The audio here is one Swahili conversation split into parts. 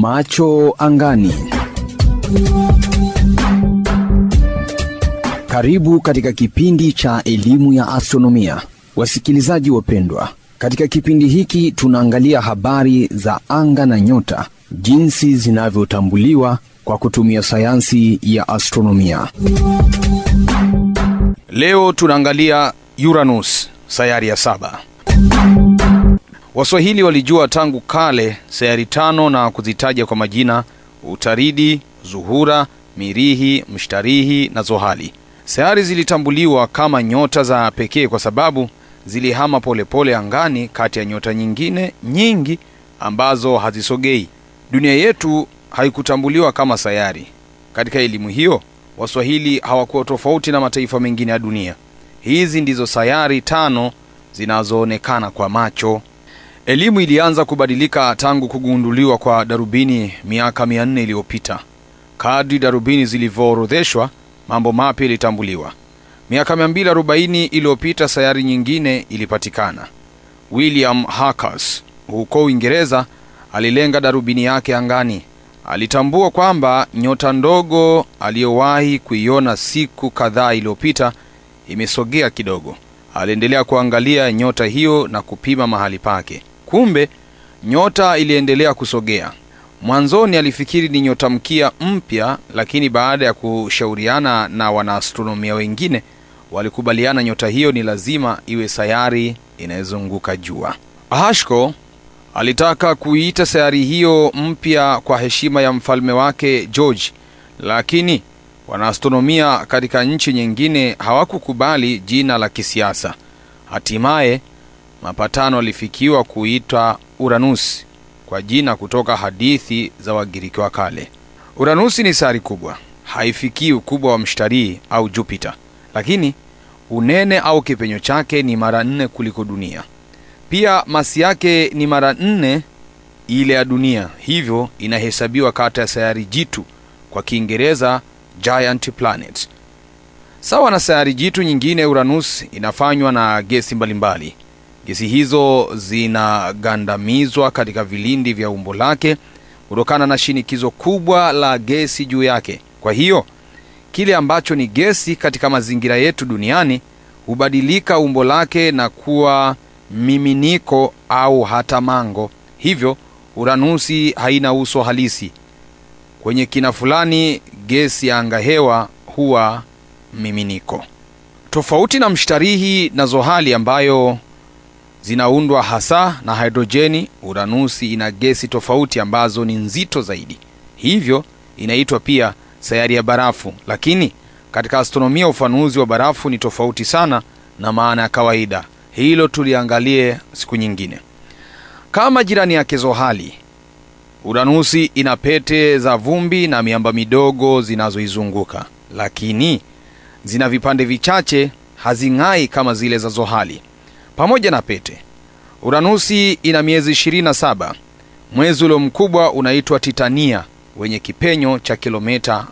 Macho angani. Karibu katika kipindi cha elimu ya astronomia, wasikilizaji wapendwa. Katika kipindi hiki tunaangalia habari za anga na nyota, jinsi zinavyotambuliwa kwa kutumia sayansi ya astronomia. Leo tunaangalia Uranus, sayari ya saba. Waswahili walijua tangu kale sayari tano na kuzitaja kwa majina: Utaridi, Zuhura, Mirihi, Mshtarihi na Zohali. Sayari zilitambuliwa kama nyota za pekee kwa sababu zilihama polepole pole angani kati ya nyota nyingine nyingi ambazo hazisogei. Dunia yetu haikutambuliwa kama sayari. Katika elimu hiyo, Waswahili hawakuwa tofauti na mataifa mengine ya dunia. Hizi ndizo sayari tano zinazoonekana kwa macho. Elimu ilianza kubadilika tangu kugunduliwa kwa darubini miaka mia nne iliyopita. Kadri darubini zilivyoorodheshwa, mambo mapya ilitambuliwa. Miaka 240 iliyopita sayari nyingine ilipatikana. William Harkers huko Uingereza alilenga darubini yake angani. Alitambua kwamba nyota ndogo aliyowahi kuiona siku kadhaa iliyopita imesogea kidogo. Aliendelea kuangalia nyota hiyo na kupima mahali pake. Kumbe nyota iliendelea kusogea. Mwanzoni alifikiri ni nyota mkia mpya, lakini baada ya kushauriana na wanaastronomia wengine walikubaliana nyota hiyo ni lazima iwe sayari inayozunguka jua. Hashko alitaka kuiita sayari hiyo mpya kwa heshima ya mfalme wake George, lakini wanaastronomia katika nchi nyingine hawakukubali jina la kisiasa. Hatimaye mapatano alifikiwa kuitwa Uranus kwa jina kutoka hadithi za Wagiriki wa kale. Uranusi ni sayari kubwa, haifikii ukubwa wa Mshtarii au Jupiter, lakini unene au kipenyo chake ni mara nne kuliko dunia. Pia masi yake ni mara nne ile ya dunia, hivyo inahesabiwa kati ya sayari jitu, kwa Kiingereza giant planet. Sawa na sayari jitu nyingine, Uranus inafanywa na gesi mbalimbali. Gesi hizo zinagandamizwa katika vilindi vya umbo lake kutokana na shinikizo kubwa la gesi juu yake. Kwa hiyo kile ambacho ni gesi katika mazingira yetu duniani hubadilika umbo lake na kuwa miminiko au hata mango. Hivyo Uranusi haina uso halisi. Kwenye kina fulani, gesi ya angahewa huwa miminiko, tofauti na Mshtarihi na Zohali ambayo zinaundwa hasa na hidrojeni. Uranusi ina gesi tofauti ambazo ni nzito zaidi, hivyo inaitwa pia sayari ya barafu. Lakini katika astronomia, ufanuzi wa barafu ni tofauti sana na maana ya kawaida. Hilo tuliangalie siku nyingine. Kama jirani yake Zohali, Uranusi ina pete za vumbi na miamba midogo zinazoizunguka, lakini zina vipande vichache, hazing'ai kama zile za Zohali. Pamoja na pete, Uranusi ina miezi 27. Mwezi ulio mkubwa unaitwa Titania wenye kipenyo cha kilomita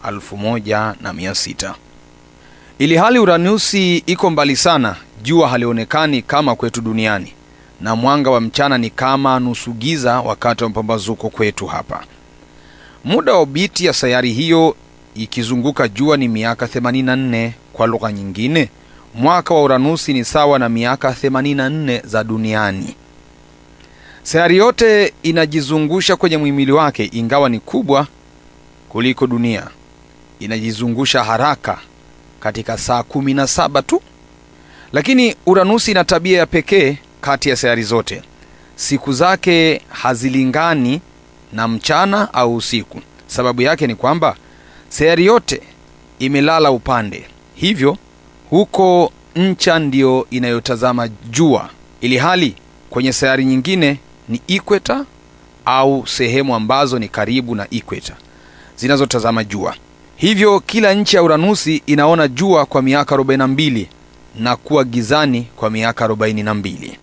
1600. Ili hali Uranusi iko mbali sana, jua halionekani kama kwetu duniani, na mwanga wa mchana ni kama nusu giza wakati wa mapambazuko kwetu hapa. Muda wa obiti ya sayari hiyo ikizunguka jua ni miaka 84. Kwa lugha nyingine, mwaka wa Uranusi ni sawa na miaka 84 za duniani. Sayari yote inajizungusha kwenye muhimili wake, ingawa ni kubwa kuliko dunia. Inajizungusha haraka katika saa 17 tu. Lakini Uranusi ina tabia ya pekee kati ya sayari zote. Siku zake hazilingani na mchana au usiku. Sababu yake ni kwamba sayari yote imelala upande, hivyo huko ncha ndiyo inayotazama jua, ili hali kwenye sayari nyingine ni ikweta au sehemu ambazo ni karibu na ikweta zinazotazama jua. Hivyo kila nchi ya Uranusi inaona jua kwa miaka 42 na kuwa gizani kwa miaka 42.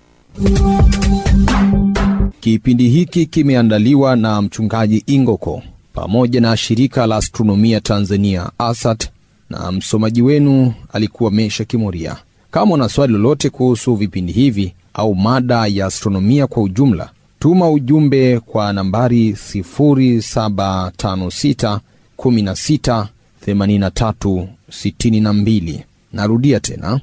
Kipindi hiki kimeandaliwa na mchungaji Ingoko pamoja na shirika la astronomia Tanzania ASAT, na msomaji wenu alikuwa Mesha Kimoria. Kama una swali lolote kuhusu vipindi hivi au mada ya astronomia kwa ujumla, Tuma ujumbe kwa nambari 0756 16 83 62. Narudia tena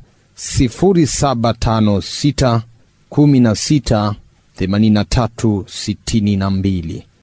0756 16 83 62.